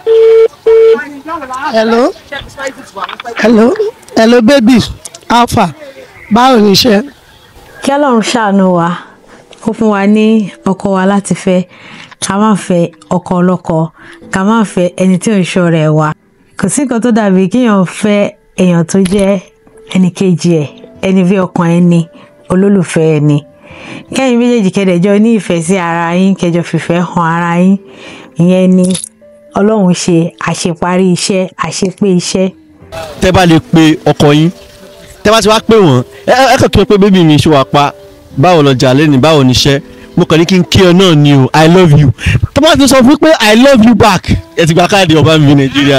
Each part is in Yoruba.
hello hello hello baby alpha báwo ni iṣẹ́. kí ọlọ́run ṣàánú wa ó fún wa ní ọkọ wa láti fẹ́ ká má fẹ́ ọkọ ọlọ́kọ ká má fẹ́ ẹni tí ò ń ṣọ̀rẹ́ wa kò sí nǹkan tó dàbí kéèyàn fẹ́ èèyàn tó jẹ́ ẹnì kejì ẹ̀ ẹni bí ọkàn ẹni olólùfẹ́ ẹni kẹ́yìn méjèèjì kẹ́dẹ̀jọ ní ìfẹ́ sí ara yín kẹjọ fìfẹ́ hàn ara yín ìyẹn ni ọlọ́run ṣe àṣeparí iṣẹ́ àṣepé iṣẹ́. tẹ́ bá lè pe ọkọ yín tẹ́ bá ti wá pè wọ́n ẹ ẹ kàn kí wọ́n pé bébì mi ṣe wà pa báwo lọ́jà lẹ́nu báwo níṣẹ́ mo kàn ní kí n kí ọ náà ni o i love you tó bá ti sọ fún pé i love you back ẹ ti gba káàdì ọba mi nàìjíríà.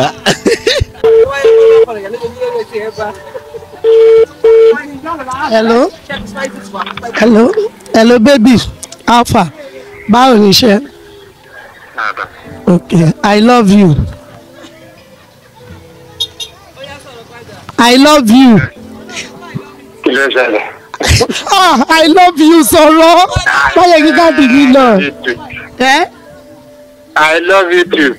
hello hello hello baby alpha báwo ni iṣẹ́. okay i love you. i love you. kí ló ṣẹlẹ̀. ah i love you sọ̀rọ̀ báyọ̀ kí ká dìbí lọ. ẹ́ I love you too.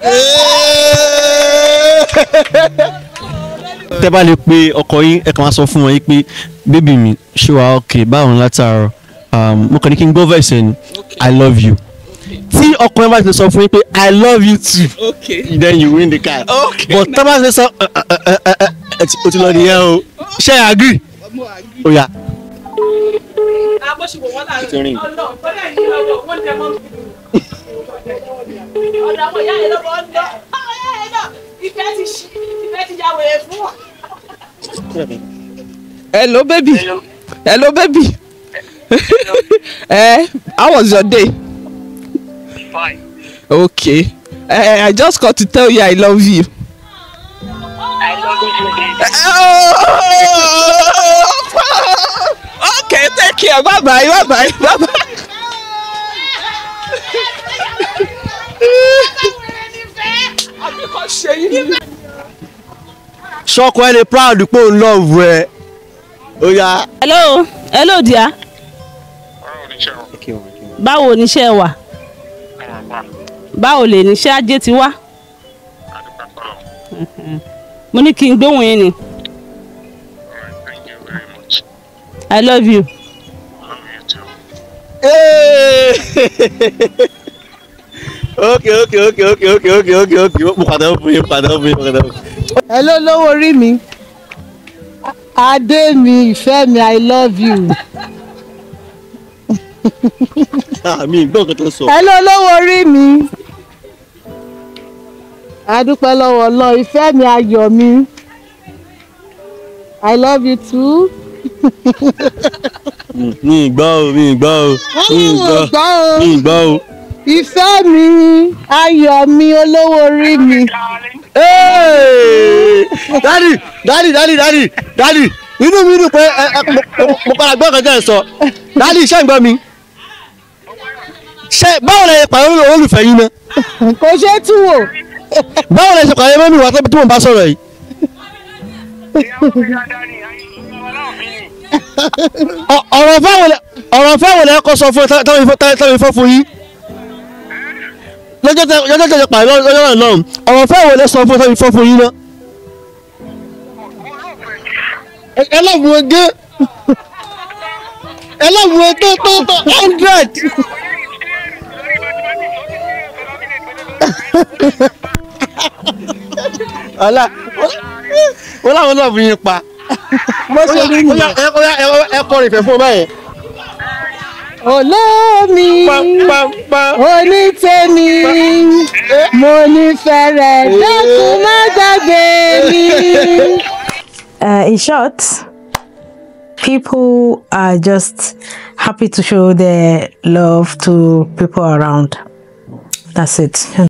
tẹ́ bá lè pe ọkọ yín ẹ kàn máa sọ fún wọn yín pé bébì mi ṣé wàá ok báwo ni látàárọ̀ um, mo kàn ní kí n gbọ́ verse ẹni i love you tí ọkọ yẹn bá ti sọ fún yín pé i love you too Okay. then you win the card Okay. but tọ́ bá ti sọ ẹ ẹ ẹ ẹ ẹ ẹ ti- o ti lọ nìyẹn o ṣé ẹ agree ó yá. Ti ring. ọ̀dọ̀ àwọn ìyá yẹn lọ́wọ́ ń lọ àwọn ìyá yẹn náà ìfẹ́ ti ṣí ìfẹ́ ti ya wèrè fún wọn. Hello, baby. Hello, baby. eh, how was your day? Fine. Okay. Eh, I just called to tell you I love you. I love you too. Oh, okay, take care. Bye bye. Bye bye. Bye bye. ṣọkọ ẹ lè proud pé òun love ẹ ó yá. hello hello dear báwo níṣẹ́ wà báwo lè níṣẹ́ ajé ti wá Mhm. mo ní kí n gbóhùn yín ni i love you ok ok ok ok ok ok ok ok mo padà fún yín padà fún yín padà fún yín. ẹ ló lówó orí mi adé mi ìfẹ́ mi i love you. Ah, mi ì gbọ́ nǹkan tó sọ. ẹ ló lówó orí mi adúpẹ́ lọ́wọ́ ọlọ́ ìfẹ́ mi ayọ̀ mi i love you too. mi ì gbọ́ o mi ì gbọ́ o mi ì gbọ́ gbọ́ o. mi ì gbọ́ o. ìfẹ́ mi ayọ̀ mi olówó orí mi. dadi dadi dadi dadi dadi inú mi dùn pé ẹ ẹ mo- mo- mo padà gbọ́ nǹkan tẹ́ ẹ sọ dadi ṣé ń gbọ́ mi ṣe báwo lẹ ṣe pàdé olólùfẹ́ yín náà kò ṣeé tú wò. báwo lẹ ṣe pàdé mọ́mí wa tó tí mo bá sọ̀rọ̀ yìí. Ọ- ọ̀rọ̀ fáwọn lẹ ọ̀rọ̀ fáwọn lẹ kọ́ sọ fún ẹ táwọn ifọ̀ táwọn ifọ̀ fún yín lọ́jọ́ tẹ lọ́jọ́ tẹ pàdé lọ́jọ́ náà lọ́hùn ọ̀rọ̀ fáwọn lẹ sọ fún ẹ táwọn ifọ̀ fún yín náà. Ẹ- ẹ lọ́ọ̀bù wọn gé ẹ lọ́ọ̀bù wọn tó tó tó hundred. ọ̀la wọ́n láwọn lọ́ọ̀bù yín pa. bó ṣe rí Ó mi. yá, ẹ- ó yá, ẹ ẹ kọrin ìfẹ́ fún ọ báyẹn. olómi Pam-pam-pam. onítẹ̀mí mo nífẹ̀ẹ́ rẹ̀ dákun má gbàgbé mi. Uh, in short, people are just happy to show their love to people around. That's it.